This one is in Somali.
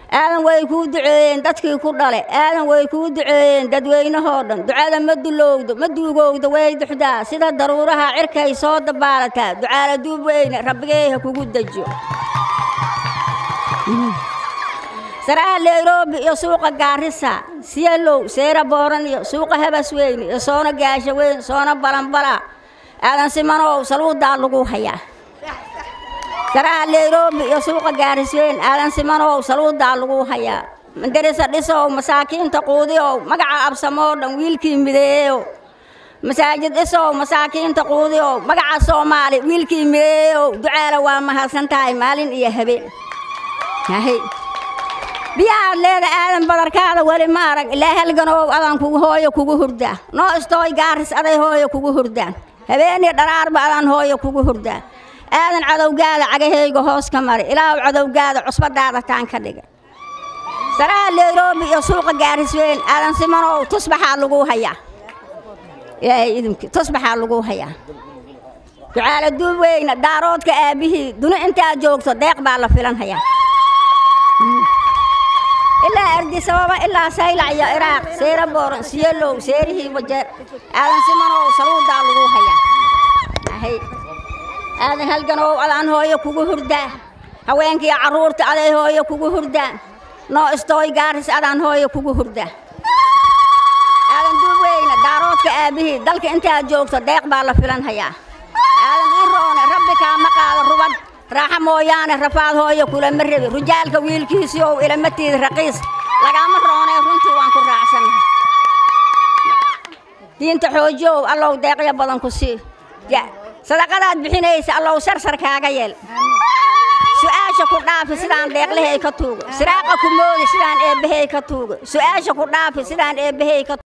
aadan way kuu duceeyeen dadkii ku dhale aadan way kuu duceeyeen dadweynahoo dhan ducada ma dulowdo ma duugowdo way duxdaa sida daruuraha cirkay soo dabaalataa ducaala duub weyne rabbigeeha kugu dejiyo saraha nairobi iyo suuqa gaarisa siyalow seera booran iyo suuqa habas weyne iyo soona gaasha weyn soona balanbala aadan simanow saluudaa lagu hayaa saraha nairobi iyo suuqa gaarisweyn aadan simanow saluudaa lagu hayaa madarisa dhisow masaakiinta quudiyow magaca absamoo dhan wiilkii mideeyow masaajid dhisow masaakiinta quudiyow magaca soomaali wiilkii mideeyow ducaala waa mahadsan tahay maalin iyo habeen yahay biyahaad leeda aadan badarkaada weli ma arag ilaa halganow adaan kugu hooyo kugu hurdaa noo istooy gaaris aday hooyo kugu hurdaan habeeniyo dharaarba adaan hooyo kugu hurdaa aadan cadowgaada cagahayga hoos ka mari ilaahu cadowgaada cusbadaada taan ka dhiga saraha nairobi iyo suuqa gaarisweyn aadan simanow tusbaxaa lagu hayaa ilaahay idinki tusbaxaa lagu hayaa ducaala duub weyna daaroodka aabbihii duni intaad joogto deeq baa la filan hayaa ilaa ardisababa ilaa saylac iyo iraaq seera booran siyalow seerihii wajeer aadan simanow saluudaa lagu hayaa aadan halganow adaan hooyo kugu hurdaa haweenkiiyo carruurta aday hooyo kugu hurdaan noo istooy gaaris adaan hooyo kugu hurdaa aadan duubweyne daaroodka aabbihii dalka intaad joogto deeq baa la filan hayaa aadan ii roone rabbi kaama qaado rubad raaxa mooyaane rafaad hooyo kulama rebi rujaalka wiilkiisii ow ilamatiida raqiis lagaama roonee runtii waan ku raacsannahay diinta xoojiyow allow deeqyo badan ku sii sadaqadaad bixinaysa allow sarsar kaaga yeel su-aasha ku dhaafi sidaan deeqlahay ka tuugo siraaqa ku moodi sidaan eebbahay ka tuugo su-aasha ku dhaafi sidaan eebbahay ka